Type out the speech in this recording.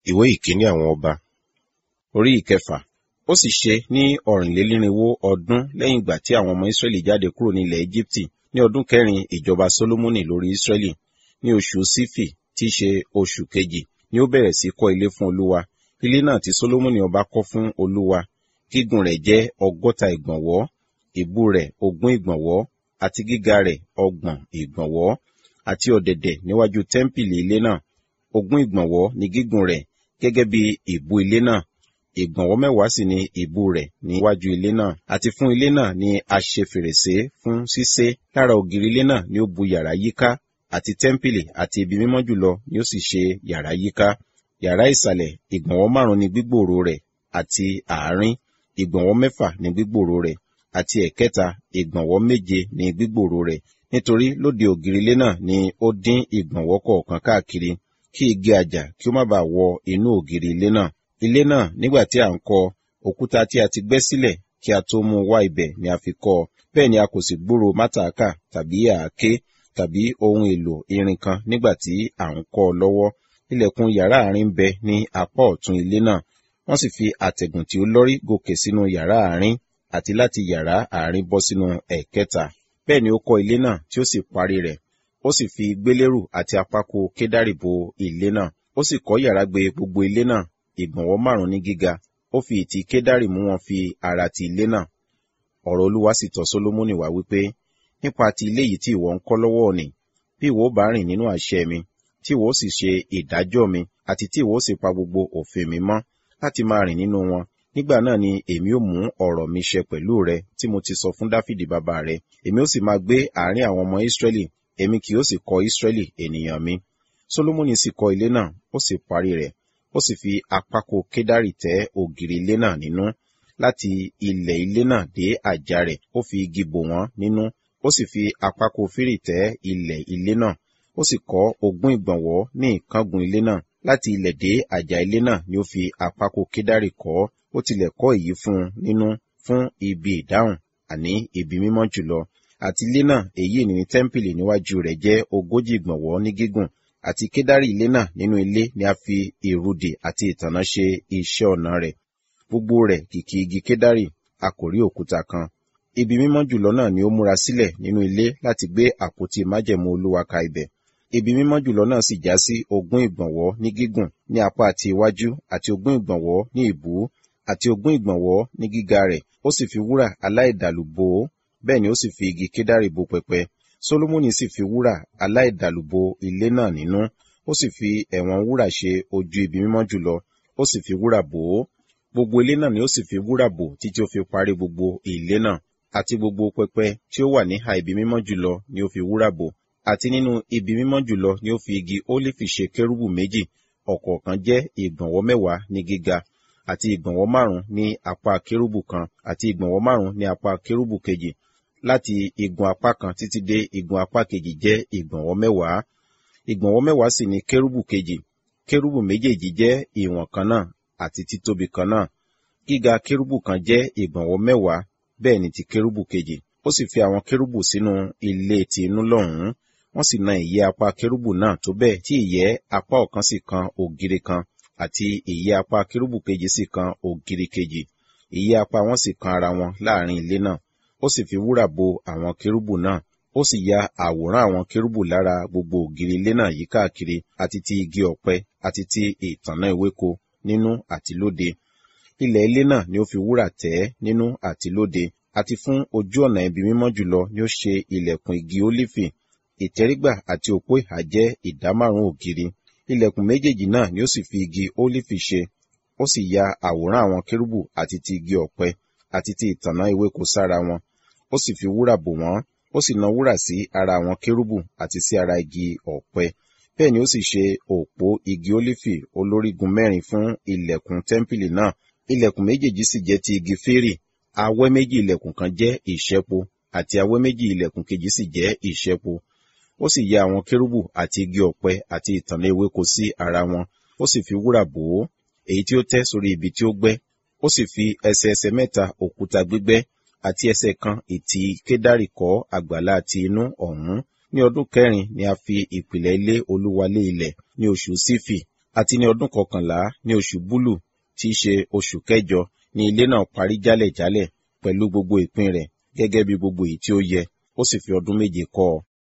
ìwé ìkíní àwọn ọba orí ìkẹfà ó sì ṣe ní ọ̀rìnlénírínwó ọdún lẹ́yìn ìgbà tí àwọn ọmọ israẹli jáde kúrò ní ilẹ̀ egypti ní ọdún kẹrin ìjọba solomoni lórí israẹli ní oṣù sífì tí í ṣe oṣù kejì ni ó bẹ̀rẹ̀ sí kọ́ ilé fún olúwa ilé náà tí solomoni ọba kọ́ fún olúwa gígùn rẹ̀ jẹ́ ọgọ́ta ìgbọ̀nwọ́ ìbú rẹ̀ ogún ìgbọ̀nwọ́ àti gíga rẹ̀ ọgbọ̀n ìgbọ̀nwọ́ àti ọ̀dẹ̀dẹ̀ níwájú tẹ́ḿpìlì ilé náà ogún ìgbọ̀nwọ́ ni gígùn rẹ̀ gẹ́gẹ́ bí ìbú ilé náà ìgbọ̀nwọ́ mẹ́wàá sì ni ìbú rẹ̀ níwájú ilé náà àti fún ilé náà ni a ṣe fèrèsé fún ṣíṣe lára ògiri ilé náà ni ó bu yàrá yíká àti tẹ́ḿpìlì àti ibi mímọ́ jùlọ ni ó sì ṣe yàrá yíká yàrá ìsàlẹ̀ ìgbọ̀nwọ́ márùn ni gbígbòòrò rẹ̀ àti àárín ìgbọ̀nwọ́ mẹ́fà ni gbígbòòrò rẹ̀ àti ẹ̀kẹta ìgbọ̀nwọ́ méje ni gbígbòòrò rẹ̀ nítorí lóde ògiri ilé náà ni ó dín ìgbọ̀nwọ́ kọ̀ọ̀kan káàkiri kí igi àjà kí ó má bàa wọ inú ògiri ilé náà ilé náà nígbà tí à ń kọ́ òkúta tí a ti gbẹ́ sílẹ̀ kí a tó mú wá ibẹ̀ ni a fi kọ́ bẹ́ẹ̀ ni a kò sì gbúrò mátàákà tàbí àáké tàbí ohun èlò irin kan nígbà tí à ń kọ́ ọ lọ́wọ́ ilẹ̀kùn yàrá àárín bẹ ní apá ọ̀tún ilé náà wọ́n sì fi àtẹ̀gùn tí ó lọ́rí gòkè sínú yàrá àárín àti láti yàrá àárín bọ́ sínú ẹ̀kẹta bẹ́ẹ̀ ni ó kọ́ ilé náà tí ó sì parí rẹ̀ ó sì fi gbélérù àti apákò kédárì bo ilé náà ó sì kọ́ yàrá gbé gbogbo ilé náà ìgbọ̀nwọ́ márùn ní gíga ó fi ìtì kédárì mú wọn fi ara ti ilé náà ọ̀rọ̀ olúwa sì tọ̀ sólómọ́nì wá wípé nípa ti ilé yìí tí ìwọ ń kọ́ lọ́wọ́ òní bí ìwọ bá rìn nínú àṣẹ mi tí ìwọ sì ṣe ìdájọ́ mi àti tí ìwọ sì pa gbogbo òfin mi mọ́ láti máa rìn nínú wọn nígbà náà ni èmi ó mú ọ̀rọ̀ mi ṣẹ pẹ̀lú rẹ tí mo ti sọ fún dáfídì bàbá rẹ èmi ó sì máa gbé àárín àwọn ọmọ ísírẹ́lì èmi kì yóò sì kọ́ ísírẹ́lì ènìyàn mi solomoni sì kọ́ ilé náà ó sì parí rẹ̀ ó sì fi apákò kédárì tẹ́ ògiri ilé náà nínú láti ilẹ̀ ilé náà dé àjà rẹ̀ ó fi igi bò wọ́n nínú ó sì fi apákò fírì tẹ́ ilẹ̀ ilé náà ó sì kọ́ ogún ìgbọ̀nwọ́ ní ìkángun ilé náà láti ilẹ̀ dé àjà ilé náà ni ó fi apákò kédárì kọ́ ó tilẹ̀ kọ́ èyí fún un nínú fún ibi ìdáhùn àní ibi mímọ́ jùlọ àti ilé náà èyí ni tẹ́ḿpìlì níwájú rẹ̀ jẹ́ ogójì ìgbọ̀nwọ́ ní gígùn àti kédárì ilé náà nínú ilé ni a fi èrúdè àti ìtànná ṣe iṣẹ́ ọ̀nà rẹ̀ gbogbo rẹ̀ kìkì igi kédárì a kò rí òkúta kan ibi mímọ́ jùlọ náà ni ó múra sílẹ̀ nínú ilé láti gbé àpótí májẹ̀mú olúwa ka ibẹ̀ ibi mímọ́ jùlọ náà sì já sí ogún ìgbọ̀nwọ́ ní gígùn ní apá àti iwájú àti ogún ìgbọ̀nwọ́ ní ìbú àti ogún ìgbọ̀nwọ́ ní gíga rẹ̀ ó sì fi wúrà aláìdàlù bò ó bẹ́ẹ̀ ni ó sì fi igi kédárì bo pẹpẹ solomoni sì fi wúrà aláìdàlù bo ilé náà nínú ó sì fi ẹ̀wọ̀n wúrà ṣe ojú ibi mímọ́ jùlọ ó sì fi wúrà bò ó gbogbo ilé náà ni ó sì fi wúrà bò títí ó fi parí gbogbo ilé náà àti gbogbo pẹpẹ tí ó wà níhà ibi mímọ́ jùlọ ni ó fi wúrà bò àti nínú ibi mímọ́ jùlọ ni ó fi igi ólífì ṣe kérúbù méjì ọ̀kọ̀ọ̀kan jẹ́ ìgbọ̀nwọ́ mẹ́wàá ní gíga àti ìgbọ̀nwọ́ márùn ní apá kérúbù kan àti ìgbọ̀nwọ́ márùn ní apá kérúbù kejì láti igun apá kan títí dé igun apá kejì jẹ́ ìgbọ̀nwọ́ mẹ́wàá ìgbọ̀nwọ́ mẹ́wàá sì ni kérúbù kejì kérúbù méjèèjì jẹ́ ìwọ̀n kan náà àti títóbi kan náà gíga kérúbù kan jẹ́ ìgbọ̀nwọ́ mẹ́wàá bẹ́ẹ̀ ni ti kérúbù kejì ó sì fi àwọn kérúbù sínú ilé ti inú lọ́hùn-ún wọ́n sì na ìyẹ́ apá kérúbù náà tó bẹ́ẹ̀ tí ìyẹ́ apá ọ̀kan sì kan ògiri kan àti ìyẹ́ apá kérúbù kejì sì kan ògiri kejì ìyẹ́ apá wọn sì kan ara wọn láàrin ilé náà ó sì fi wúrà bo àwọn kérúbù náà ó sì ya àwòrán àwọn kérúbù lára gbogbo ògiri ilé náà yí káàkiri àti ti igi ọ̀pẹ àti ti ìtànná ewéko nínú àti lóde ilẹ̀ ilé náà ni ó fi wúrà tẹ́ nínú àti lóde àti fún ojú ọ̀nà ibi mímọ́ jùlọ ni ó ṣe ilẹ̀kùn igi ólífì ìtẹ́rígbà àti òpó ìhà jẹ́ ìdá márùn-ún ògiri ilẹ̀kùn méjèèjì náà ni ó sì fi igi ólífì ṣe ó sì ya àwòrán àwọn kérúbù àti ti igi ọ̀pẹ àti ti ìtànná ewéko sára wọn ó sì fi wúrà bò wọ́n ó sì na wúrà sí ara àwọn kérúbù àti sí ara igi ọ̀pẹ bẹ́ẹ̀ ni ó sì ṣe òpó igi ólífì olórígun mẹ́rin fún ilẹ̀kùn tẹ́ḿpìlì náà ilẹ̀kùn méjèèjì sì jẹ́ ti igi férì awẹ́ méjì ilẹ̀kùn kan jẹ́ ìṣẹ́po àti awẹ́ méjì ilẹ̀kùn kejì sì jẹ́ ìṣẹ́po ó sì ya àwọn kérúbù àti igi ọ̀pẹ àti ìtànná ewéko sí ara wọn ó sì fi wúrà bò ó èyí tí ó tẹ́ sórí ibi tí ó gbẹ́ ó sì fi ẹsẹ̀ ẹsẹ̀ mẹ́ta òkúta gbígbẹ́ àti ẹsẹ̀ kan ìtì kédárì kọ́ àgbàlá àti inú ọ̀hún ní ọdún kẹrin ni a fi ìpìlẹ̀ ilé olúwa lé ilẹ̀ ní oṣù sífì àti ní ọdún kọkànlá ní oṣù búlù tí í ṣe oṣù kẹjọ ní ilé náà parí jálẹ̀jálẹ̀ pẹ̀lú gbogbo ìpín rẹ̀ gẹ́gẹ́ bí gbogbo èyí tí ó yẹ ó sì fi ọdún méje kọ́ ọ